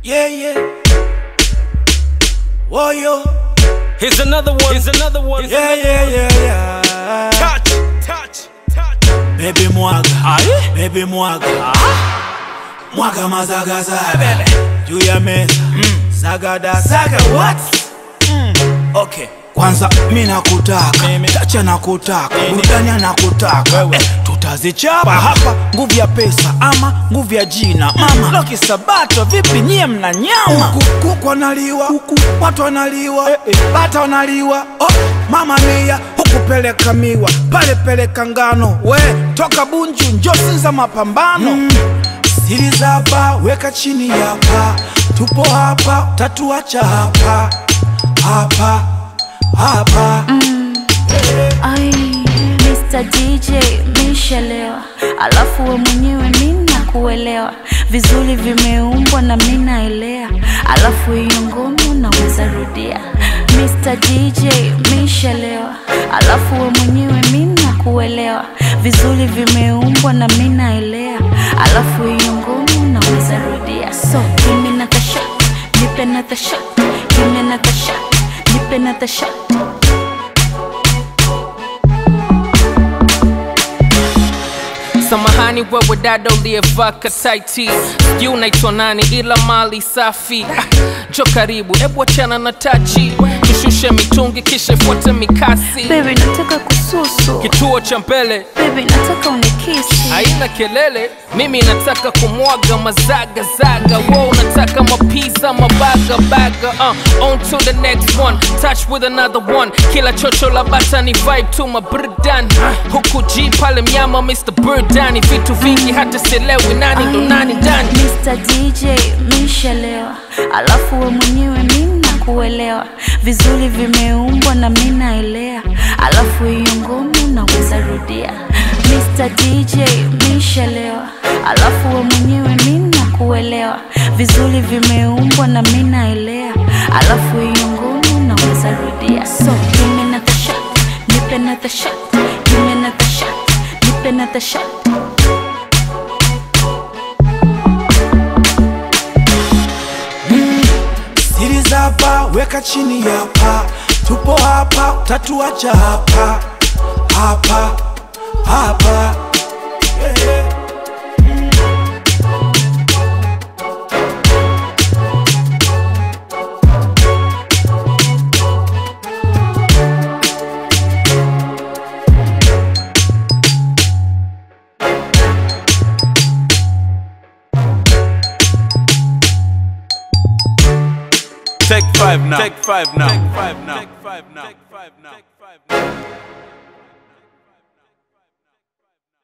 Yeah, yeah. Whoa, yo. Here's another one. Here's another one. Yeah, yeah, yeah, yeah. Touch, touch, touch. Baby mwaga, Aye. baby mwaga. Mwaga mazagazaga. Juu ya meza. Sagada, saga what? Okay. Kwanza mi nakutaka, Mimi. tacha nakutaka, Nini? burudani nakutaka Wewe. eh, tutazichapa hapa, nguvu ya pesa ama nguvu ya jina mama Loki Sabato, vipi nyie mna nyama? Huku kuku wanaliwa, huku watu wanaliwa, eh, eh, bata wanaliwa, oh, mama mia huku peleka miwa, pale peleka ngano, we toka Bunju njosi za mapambano mm. Siri za hapa weka chini hapa, tupo hapa, tatuacha hapa hapa hapa Ai, Mr. DJ mishelewa, alafu we mwenyewe mina kuelewa vizuri, vimeumbwa na mina elea, alafu hiyo ngoma unaweza rudia. Mr. DJ mishelewa, alafu we mwenyewe mina kuelewa vizuri, vimeumbwa na mina elea, alafu hiyo ngoma unaweza rudia. So give me another shot, nipe another shot, give me another shot, nipe another shot. Samahani wewe dada uliyevaa kataiti, sijui unaitwa nani, ila mali safi. Ah, Jo karibu, ebu achana na tachi, tushushe mitungi kisha ifuate mikasi. Baby nataka kususu Kituo cha mbele Baby nataka unikisi haina kelele, mimi nataka kumwaga mazagazaga, wo unataka mapiza mabagabaga. Uh, on to the next one, touch with another one. Kila chocho la bata ni vibe tu maburdan, huku G pale mnyama Mr. Burdani, vitu vingi hata sielewi nani ndo nani ndani. Mr. DJ mishalewa Alafu we mwenyewe mina kuelewa Vizuri vimeumbwa na mina elea Alafu hiyo ngoma unaweza rudia Mr. DJ mishalewa Alafu we mwenyewe mina kuelewa Vizuri vimeumbwa na mina elea Alafu hiyo ngoma unaweza rudia So give me another shot Nipe another shot Give me another shot Nipe another shot Siri za hapa weka chini hapa, tupo hapa, tatuacha hapa hapa hapa. Yeah, yeah. Take five now. Take five now. Take five now. Take five now. Take five now.